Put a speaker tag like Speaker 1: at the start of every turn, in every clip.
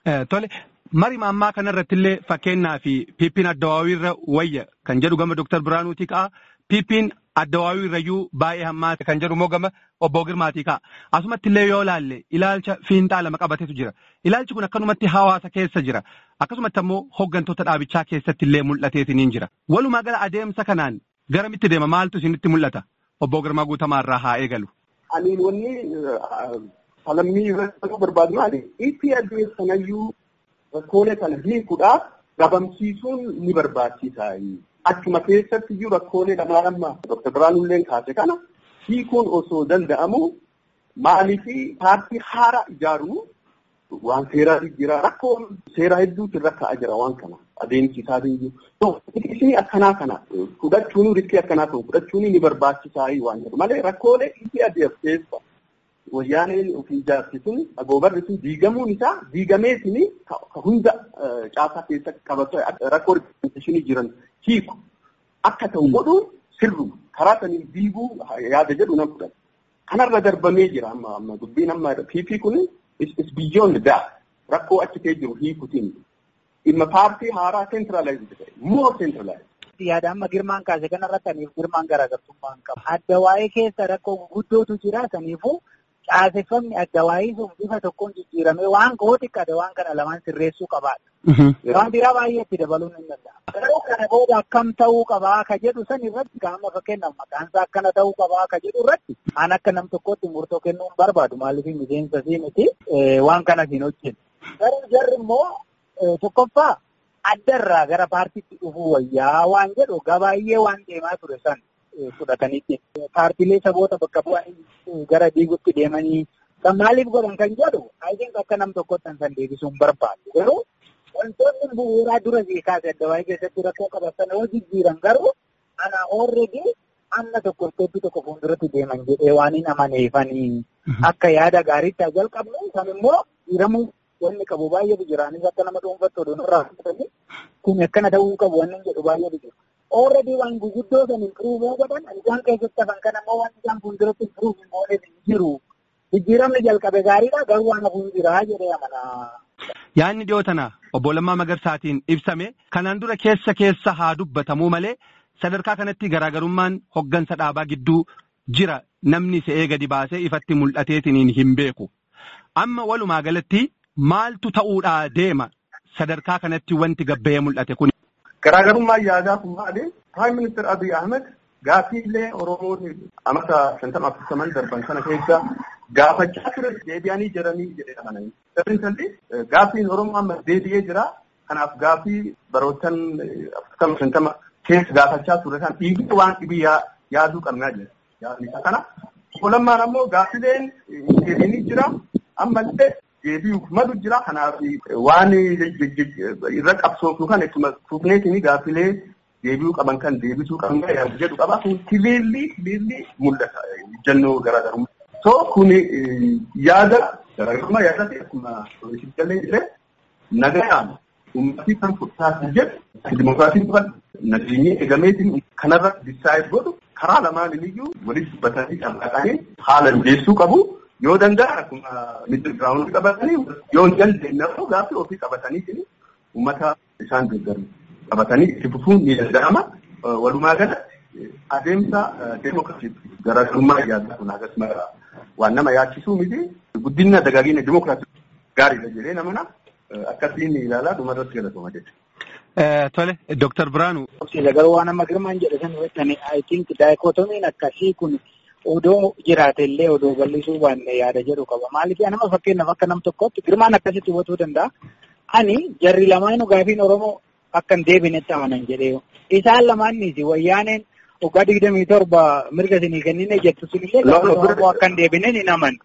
Speaker 1: Tole mari ammaa kanarratti illee fakkeenyaa fi piippiin addawaawii irra wayya kan jedhu gama Dooktar Biraanuutii ka'a. Piippiin addawaawii irrayyuu baay'ee hammaate kan jedhu immoo gama obbo Girmaatii ka'a. Asumatti illee yoo ilaalle ilaalcha fiinxaa lama qabatetu jira. Ilaalchi kun akkanumatti hawaasa keessa jira. Akkasumatti ammoo hooggantoota dhaabichaa keessatti illee mul'ateetiniin jira. Walumaa gala adeemsa kanaan garamitti deema maaltu isinitti mul'ata? Obbo Girmaa Guutamaa irraa haa eegalu.
Speaker 2: Ani wanni falammii irratti barbaadu maali? EPRDF sanayyuu rakkoolee kana hiikuudhaaf dhabamsiisuun ni barbaachisa. Achuma keessatti iyyuu rakkoolee lamaa lama Dr. Biraanullee kaase kana hiikuun osoo danda'amu maaliifi paartii haaraa ijaaruu waan seeraa jira rakkoon seeraa hedduutu irra ka'aa jira waan kana adeemsi isaatiin iyyuu. Isin akkanaa kana fudhachuun riskii akkanaa ta'u fudhachuun ni barbaachisaa waan jedhu malee rakkoolee EPRDF keessa wayyaaneen ofii ijaarsisuun agoobarri sun diigamuun isaa diigameetiin ka hunda caasaa keessa qabatu rakkoo riiprezenteeshinii jiran hiiku akka ta'u godhuun sirru karaa saniin diiguu yaada jedhu nan fudhata. Kanarra darbamee jira amma amma dubbiin amma PP kun is beyond that rakkoo achi kee jiru hiikutiin dhimma paartii haaraa centralized ta'e more centralized.
Speaker 3: Yaada amma girmaan kaase kanarratti aniif girmaan garaagartummaa hin qabu. Adda waa'ee keessa rakkoo guguddootu jira saniifuu caaseffamni adda waa'ee sun bifa tokkoon jijjiiramee waan koo xiqqaate waan kana lamaan sirreessuu qabaadha. Waan biraa baay'eetti dabaluun hin danda'a. Garuu kana booda akkam ta'uu qabaa ka jedhu san irratti qaama fakkeenyaaf maqaan isaa akkana ta'uu qabaa ka jedhu irratti an akka nam tokkotti murtoo kennuu hin barbaadu maaliif miseensa sii miti waan kanas hin hojjennu. Garuu jarri immoo tokkoffaa addarraa gara paartiitti dhufuu wayyaa waan jedhu gabaay'ee waan deemaa ture san fudhatanitti. Paartiilee saboota bakka bu'anii gara diigutti deemanii kan maaliif godhan kan jedhu ayitiin akka nam tokkotti san deebisuu hin barbaadu. Garuu wantoonni bu'uuraa dura kaase adda waa'ee keessatti rakkoo qabatan yoo jijjiiran garuu ana already amma tokko isteeppii tokko fuulduratti deeman jedhee waan hin amaneefanii akka yaada gaariitti jalqabnu kan immoo jijjiiramuu wanni qabu baay'eetu jira. Anis akka nama dhuunfattu oduun irraa fudhatanii kun akkana ta'uu qabu wanni jedhu baay'eetu jira. Already waan guguddoo san improve godhan isaan keessatti hafan kan ammoo waan isaan fuulduratti improve hin goone hin jiru. Jijjiiramni jalqabe gaariidha garuu waan hafuun jira jedhee amana.
Speaker 1: Yaadni dhiyoo tana obbo Lammaa Magarsaatiin ibsame kanaan dura keessa keessa haa dubbatamuu malee sadarkaa kanatti garaagarummaan hoggansa dhaabaa gidduu jira namni se'ee gadi baasee ifatti mul'ateetiniin hin beeku. Amma walumaa galatti maaltu ta'uudhaa deema sadarkaa kanatti wanti gabba'ee mul'ate kun.
Speaker 2: Garaagarummaan yaadaa kun maali? Prime Minister Abiy Ahmed gaaffiilee Oromoon amata shantama afurtaman darban kana keessa gaafachaa ture deebi'anii jiranii jedhee amananii. Dabalatallee gaaffiin Oromoo amma deebi'ee jira. Kanaaf gaaffii barootan afurtama shantama keessa gaafachaa ture kan dhiibii waan dhibii yaaduu qabnaa jira. Yaadni isa kana. Lammaan ammoo gaaffileen deebiinii jira. Ammallee deebi'uuf malu jira. Kanaaf waan irra qabsoofu kan ittuma fuufneetiin gaaffilee deebi'uu qaban kan deebisuu qaban yaadu jedhu qaba. Kun kileellii kileellii mul'ata jennoo garaagarummaa. So kun yaada garaagarummaa yaada ta'e akkuma jallee jedhee nagayaan uummatni kan fudhataatu jedhu dimokiraasiin dhufan nageenyi eegameetiin kanarra disaayid godhu karaa lamaan iyyuu walitti dubbatanii dhaqanii haala mijeessuu qabu. Yoo danda'an akkuma miidhagina giraawundi qabatanii yoo hin dandeenye immoo gaaffii ofii qabatanii uummata isaan deeggaru qabatanii itti fufuun ni danda'ama. Walumaa galatti adeemsa deemokiraasii garaagarummaa yaadaa kun akkasuma waan nama yaachisuu miti guddina dagaagina deemokiraasii gaariidha jedhee namana akkasiin ilaalaa dhumarratti galatoma jechuudha.
Speaker 1: Tole, Dooktar Biraanuu.
Speaker 3: Garuu waan amma girmaan jedhe san irratti I think daayikootomiin akkasii kun odoo jiraate illee odoo bal'isuu baanne yaada jedhu qaba. Maaliif nama fakkeenyaaf akka nam tokkotti girmaan akkasitti hubatuu danda'a. Ani jarri lamaanuu gaafiin Oromoo akka hin deebinetti amanan jedhee. Isaan lamaannis wayyaaneen waggaa digdamii torba mirga isinii kennine jettu sunillee Oromoo akka hin deebineen hin aman.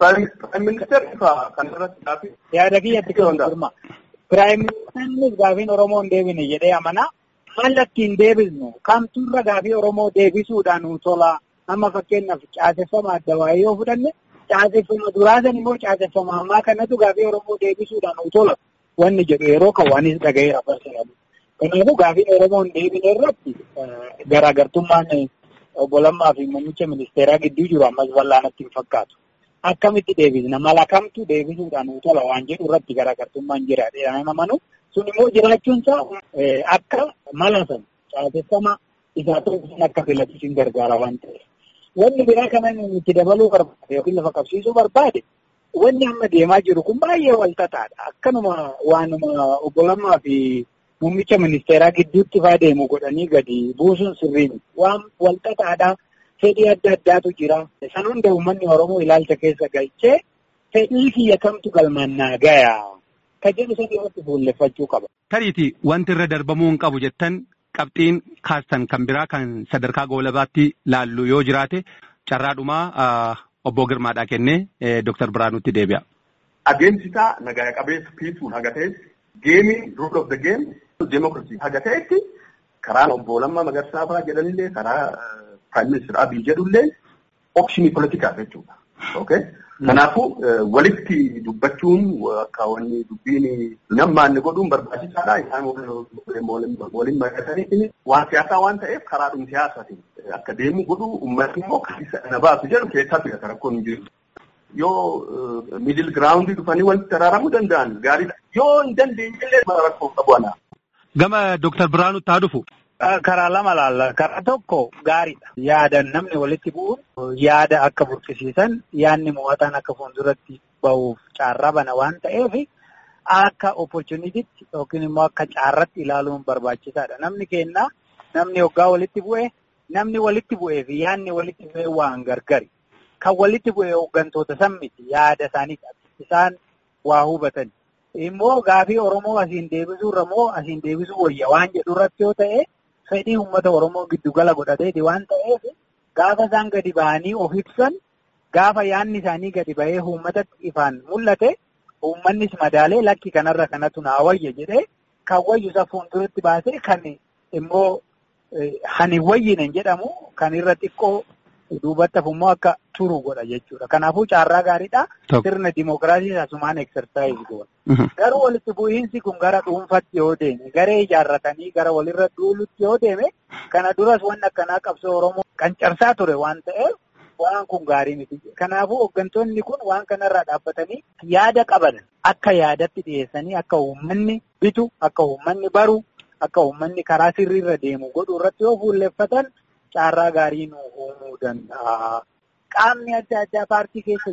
Speaker 3: Yaada kiyyatti kan girma. Piraayim ministeerri gaafiin Oromoo hin deebine jedhee amana. Mallatti hin deebisnu kamtuurra gaafii Oromoo deebisuudhaan nu tola. Amma fakkeenyaaf caaseffama adda waa'ee yoo fudhanne caaseffama duraasan immoo caaseffama ammaa kanatu gaafii Oromoo deebisuudhaan nu tola. Wanni jedhu yeroo kan waanis dhaga'eera barsiifatu. Kanaafuu gaafiin Oromoo hin deebine irratti garaagartummaan obbo Lammaa fi muummicha ministeeraa gidduu jiru ammas bal'aanatti hin fakkaatu. akkamitti deebisna mala kamtu deebisuudhaan nu tola waan jedhu irratti garaagartummaan jira jedhamee amanu sun immoo jiraachuun isaa akka mala sana caaseffama isaa tokkoon akka filatu sin gargaara waan ta'eef. Wanni biraa kana itti dabaluu barbaade yookiin lafa qabsiisuu barbaade wanni amma deemaa jiru kun baay'ee walxaxaadha. Akkanuma waanuma obbo Lammaa fi muummicha ministeeraa gidduutti faa deemu godhanii gadi buusuun sirrii miti. Waan walxaxaadha. Fedhii adda addaatu jira. San hunda uummanni Oromoo ilaalcha keessa galchee fedhii kiyya kamtu galmaan naa gaya. Ka jedhu sadii irratti fuulleffachuu qaba.
Speaker 1: Tariiti wanti irra darbamuu hin qabu jettan qabxiin kaastan kan biraa kan sadarkaa goolabaatti laallu yoo jiraate carraadhumaa obbo Girmaadhaa kennee Dooktar Biraanutti deebi'a.
Speaker 2: Adeemsisaa nagaa qabeessa piisuun haga ta'etti geemiin rule of the game demokiraasii haga ta'etti karaan obbo Lammaa Magarsaa fa'aa jedhanillee karaa Prime Minister Abiy jedhullee optionii politikaa jechuudha. Okay? Kanaafuu walitti dubbachuun akka wanni dubbiin nammaanni godhuun barbaachisaadha. Isaan waliin mari'atanii waan siyaasaa waan ta'eef karaadhuma siyaasaatiin akka deemu godhu uummatni immoo kan isa na baasu jedhu keessaa fida rakkoon hin jiru. Yoo miidil giraawundii dhufanii walitti araaramuu danda'an gaariidha. Yoo hin dandeenye illee rakkoo qabu ana.
Speaker 1: Gama Dooktar Biraanutti haa dhufu.
Speaker 3: Karaa lama laalla. Karaa tokko gaariidha. Yaadan namni walitti bu'uun yaada akka burqisiisan yaadni mo'ataan akka fuulduratti bahuuf carraa bana waan ta'eef akka opportunitiitti yookiin immoo akka carratti ilaaluun barbaachisaadha. Namni kennaa namni hoggaa walitti bu'e namni walitti bu'ee fi yaadni walitti bu'ee waan gargari. Kan walitti bu'e hooggantoota san miti yaada isaanii isaan waa hubatan. Immoo gaafii Oromoo asiin deebisuurra moo asiin deebisuu wayya waan jedhu irratti yoo ta'e. fedhii uummata Oromoo giddugala godhateeti waan ta'eef gaafa isaan gadi ba'anii of ibsan gaafa yaadni isaanii gadi ba'ee uummatatti ifaan mul'ate uummannis madaalee lakki kanarra kanatu naa wayya jedhee kan wayyu isa fuulduratti baasee kan immoo hani wayyine jedhamu kan irra xiqqoo duubatti immoo akka turu godha jechuudha. Kanaafuu carraa gaariidha. Sirna dimookiraasii asumaan eksersaayizii godha. Garuu walitti bu'iinsi kun gara dhuunfatti yoo deeme garee ijaarratanii gara walirra duulutti yoo deeme kana duras waan akkanaa qabsoo Oromoo qancarsaa ture waan ta'eef waan kun gaarii miti. Kanaafuu hooggantoonni kun waan kanarraa dhaabbatanii yaada qaban akka yaadatti dhiyeessanii akka uummanni bitu akka uummanni baru akka uummanni karaa sirriirra deemu godhu irratti yoo fuulleffatan carraa gaarii nu uumuu danda'a. Qaamni adda addaa paartii keessa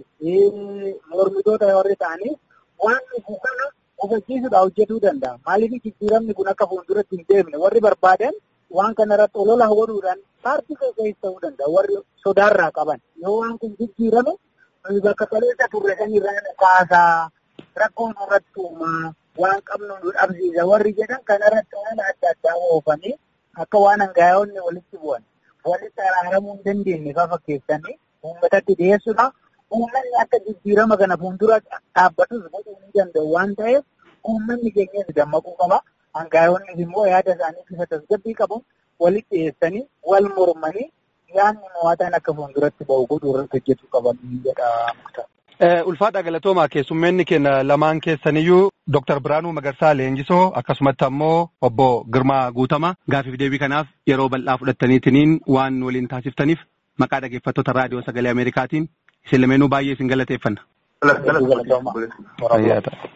Speaker 3: jiranis mormitoota warri ta'anis waan dhufu kana hubachiisuudhaan hojjetuu danda'a. Maaliif jijjiiramni kun akka fuulduratti hin deemne warri barbaadan waan kana irratti olola godhuudhaan paartii keessa ta'uu danda'a. Warri sodaarraa qaban yoo waan kun jijjiirame bakka kaleessa turre kan irraa kaasaa rakkoon irratti uumaa waan qabnu nu dhabsiisa warri jedhan kana irratti waan adda addaa oofanii akka waan hangaa'onni walitti bu'an walitti araaramuu hin dandeenye fa'aa fakkeessanii uummatatti dhiyeessuudha. Uummanni akka jijjiirama kana fuuldura dhaabbatus godhuu ni danda'u waan ta'eef uummanni keenyas dammaquu qaba. Hangaa'onnis immoo yaada isaanii bifa tasgabbii qabuun walitti dhiyeessanii wal mormanii yaadni mo'ataan akka fuulduratti bahu godhuu irratti hojjechuu qaban jedha muktaar.
Speaker 1: Ulfaadha galatoomaa keessummeenni keenya lamaan keessaniyyuu Dooktar Biraanuu Magarsaa Leenjisoo akkasumatti ammoo obbo Girmaa Guutamaa gaafiif deebii kanaaf yeroo bal'aa fudhattaniitiniin waan waliin taasiftaniif maqaa dhaggeeffattoota raadiyoo sagalee Ameerikaatiin isin lameenuu baay'ee isin galateeffanna.